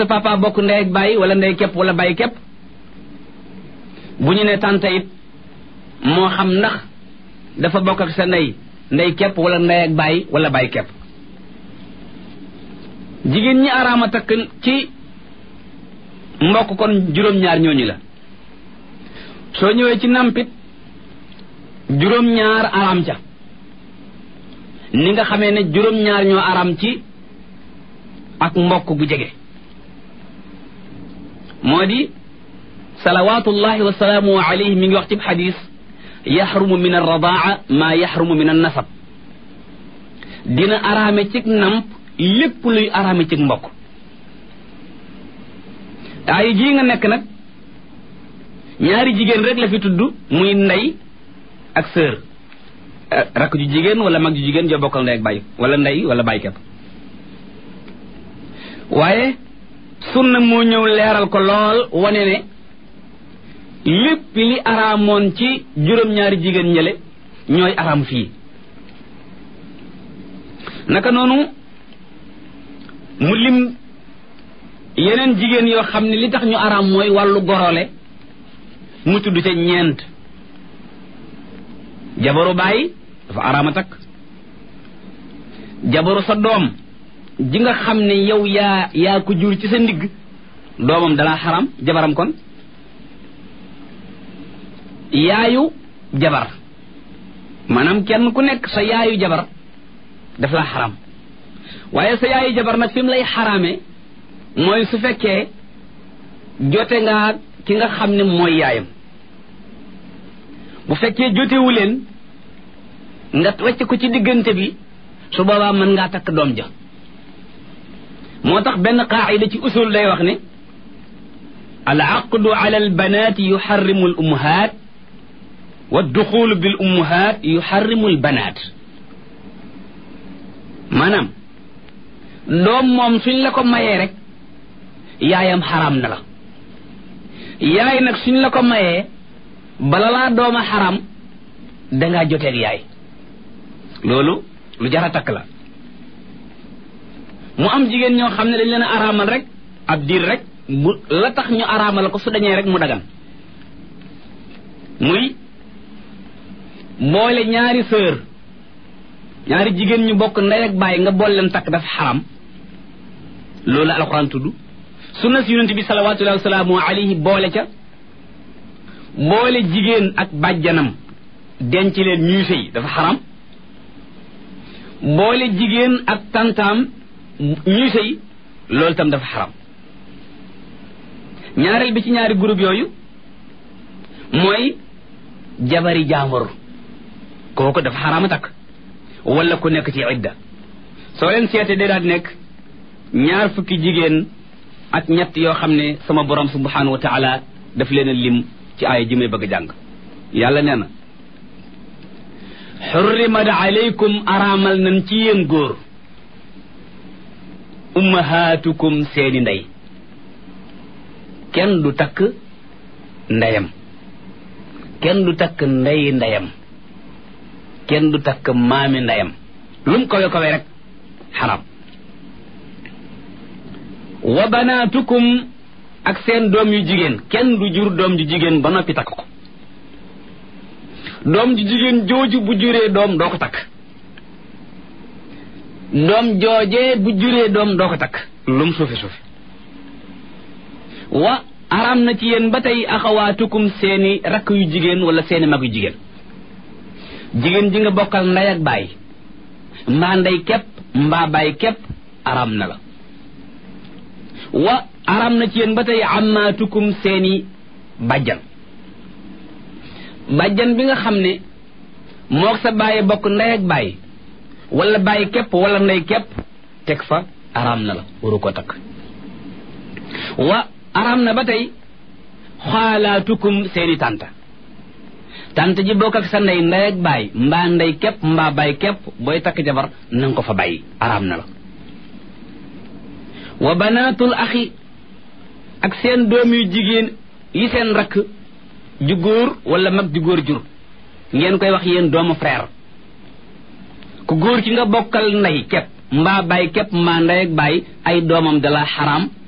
sa papa bokk ndey ak bàyyi wala ndey képp wala bàyyi képp bu ñu ne tante it moo xam ndax dafa bokk ak sa ndey ndey képp wala ndey ak bàyyi wala bàyyi képp jigéen ñi araama takk ci mbokk kon juróom-ñaar ñooñu la soo ñëwee ci nampit juróom-ñaar araam ca ni nga xamee ne juróom-ñaar ñoo araam ci ak mbokk gu jege moo di salawatullahi wa salaamu alayhi mi ngi wax ci xadis yaxrumu min arradaa maa yaxrumu min annasab dina araame cig namp lépp luy araame cig mbokk ay jii nga nekk nag ñaari jigéen rek la fi tudd muy ndey ak sœur rakk ju jigéen wala mag ju jigéen joo bokkal ndey ak bàyyi wala ndey wala bàyyi kepp waaye sunna moo ñëw leeral ko lool wane ne lépp li araamoon ci juróom-ñaari jigéen ñële ñooy araam fii naka noonu mu lim yeneen jigéen yoo xam ne li tax ñu araam mooy wàllu gorole mu tudd ca ñeent jabaru bàyyi dafa araama takk jabaru sa doom ji nga xam ne yow yaa yaa ko jur ci sa ndigg doomam dalaa xaram jabaram kon yaayu jabar maanaam kenn ku nekk sa yaayu jabar daf laa xaram waaye sa yaayu jabar nag fi mu lay xaraame mooy su fekkee jote nga ki nga xam ne mooy yaayam bu fekkee jotewu leen nga wacc ko ci diggante bi su boobaa mën ngaa takk doom ja moo tax benn qaacida ci usul day wax ne al aqdu ala al banaati yuxarrimu al ummahaat wa duxulu bil ummahaat yuxarrimu al banaat maanaam doom moom suñ la ko mayee rek yaayam xaraam na la yaay nag suñ la ko mayee bala laa dooma xaram dangaa joteeg yaay loolu lu jara takk la mu am jigéen ñoo xam ne dañ leen a araamal rek ab diir rek bu la tax ñu araamal ko su dañee rek mu dagan muy boole ñaari sœur ñaari jigéen ñu bokk ndey ak bàyyi nga boole leen takk dafa xaram loolu la alxuraan tudd sunna si yonente bi salawatullahi wasalaamu alayhi boole ca boole jigéen ak bàjjanam denc leen ñuy sëy dafa xaram boole jigéen ak tantaam ñuy sëy loolu tam dafa xaram ñaareel bi ci ñaari groupe yooyu mooy jabari jaambur kooku dafa xaraama takk wala ku nekk ci idda soo leen seete day daal nekk ñaar fukki jigéen ak ñett yoo xam ne sama borom subhanahu wa taala daf leen a lim ci aaya ji may bëgg a jàng yàlla nee na xurrimat alaykum araamal nañ ci yéen góor ummahaatukum seeni ndey kenn du takk ndeyam kenn du takk ndeyi ndeyam kenn du takk maami ndeyam lum kawe kawe rek xaram wa banaatukum ak seen doom yu jigéen kenn du jur doom ju jigéen ba noppi takk ko doom ju jigéen jooju bu juree doom doo ko takk doom joojee bu juree doom doo ko takk lum suufi suufi wa aram na ci yéen ba tey axawaatukum seeni rakk yu jigéen wala seeni mag yu jigéen jigéen ji nga bokkal ndey ak baay mbaa ndey képp mbaa baay képp aram na la wa aram na ci yéen ba tey amaatukum seeni bàjjan bàjjan bi nga xam ne moog sa bàyyi bokk ndey ak bàyyi wala bàyyi képp wala ndey képp teg fa aram na la waru ko takk wa aram na ba tey xaalaatukum seeni tànta tànta ji bokk ak sa ndey ndey ak bàyyi mbaa ndey képp mbaa bàyyi képp booy takk jabar nanga ko fa bàyyi aram na la wa banaatul axi ak seen doom yu jigéen yi seen rakk ju góor wala mag ju góor jur ngeen koy wax yéen doomu frère ku góor ci nga bokkal ndey képp mbaa bàyyi képp mbaa ndey ak bàyyi ay doomam dala xaraam